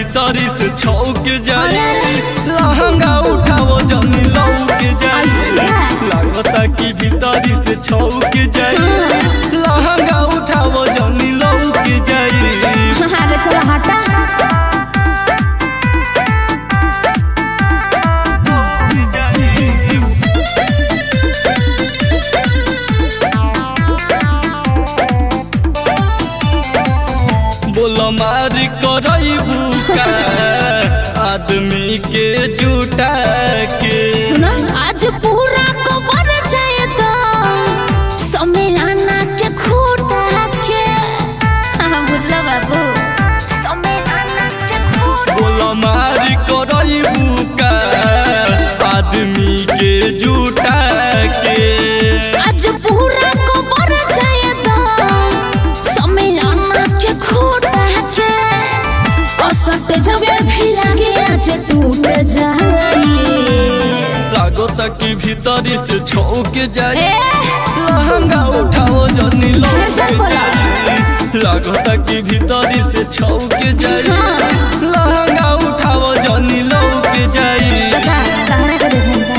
भीतरी से छौक जाई लहंगा उठाओ जनी लौक जाई ऐसन है? लागता कि भीतरी से छौक जाई लहंगा उठाओ जनी लौक जाई अरे चलो हटा बोल मार करबू का आदमी के जुटा के सुनो आज पूरा कवर जाए तो सम्मेलना के खूटा के हाँ, बुझलो बाबू सम्मेलना के खूटा बोल मार करबू का आदमी के जुटा के आज पूरा कवर जाए तो सम्मेलना के खूटा के असट जबे भी लगे आज टूट जाए लागता कि भीतरी से छौक जाई ए लहंगा उठाओ जनी लौक चल बोला। जाई लागता कि भीतरी से छौक जाई हाँ। लहंगा उठाओ जनी लौक जाई बता कहना का देखा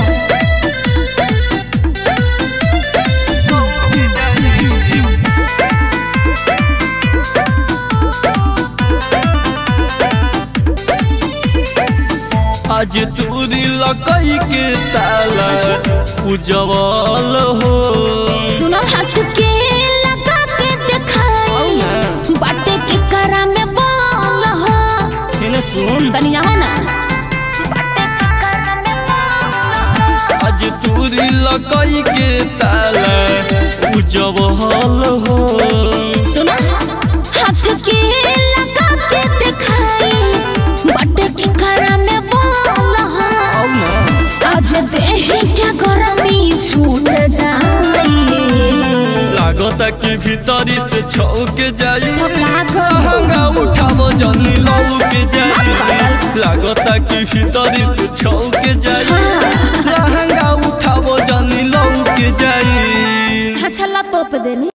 आज तूरी लकई के ताला उजवल हो सुनो हाथ के लगा के दिखाई बाटे के करा में बाल हो इन्हें सुन तनी जाओ ना आज तूरी लकई के ताला उजवल हो सुनो हाथ के लगा के दिखाई बाटे के करा में बाल हो आओ ना आज देही के गरमी छूट जाई लागता कि भीतरी से छौक जाई तो का करो? लहंगा उठाबो जनी लौक जाई लागता कि भीतरी से छौक जाई लहंगा उठाबो जनी लौक जाई अच्छा ला तोप देनी